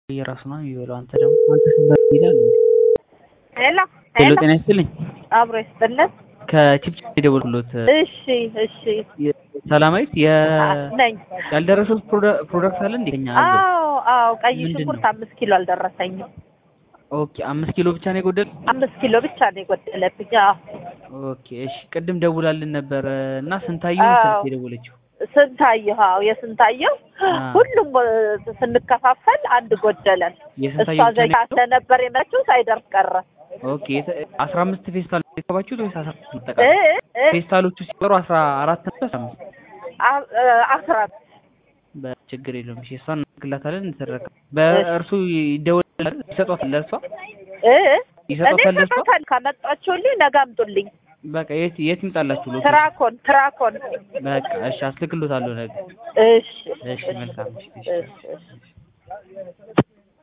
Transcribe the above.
የራሱ ነው የሚበላው። አንተ ደግሞ አንተ ስንበላ ይላል እንዴ? ሄሎ ሄሎ ጤና ይስጥልኝ። አብሮ ይስጥልን። ከቺፕ የደወልኩሎት እሺ እሺ ሰላማዊት የ ነኝ። ያልደረሰው ፕሮዳክት አለ እንዴ? ከኛ አለ። አዎ አዎ፣ ቀይ ምንድን ሽንኩርት ነው? አምስት ኪሎ አልደረሰኝም። ኦኬ አምስት ኪሎ ብቻ ነው የጎደል። አምስት ኪሎ ብቻ ነው የጎደለብኝ። አዎ ኦኬ እሺ፣ ቅድም ደውላልን ነበረ እና ስንታየው አዎ። ስልክ የደወለችው ስንታየሁ አዎ የስንታየሁ አ። ሁሉም እ፣ ስንከፋፈል አንድ ጎደለን። እሷ የስንታየው ብቻ ነው ዘይታ የጎደለው? ስለነበር የመችው ሳይደርስ ቀረ። ኦኬ የተ- አስራ አምስት ፌስታል የተባችሁት ወይስ አስራ አምስት እ ይጠቃል? እ ፌስታሎቹ ሲቀሩ አስራ አራት ነው አስራ አምስት አ- እ፣ አስራት በችግር የለውም። እሺ እሷን እናግላታለን እንተረከብ። በእርሱ ይደወላል ይሰጧታል ለእርሷ እ እኔ ይሰጧታል ለእርሷ ሰጣታል። ካመጣችሁልኝ ነገ አምጡልኝ። በቃ የት የት ይምጣላችሁ ሎኬሽን? ትራኮን ትራኮን። በቃ እሺ አስልክሎታለሁ ነገ። እሺ እሺ መልካም እሺ እሺ። እሺ እሺ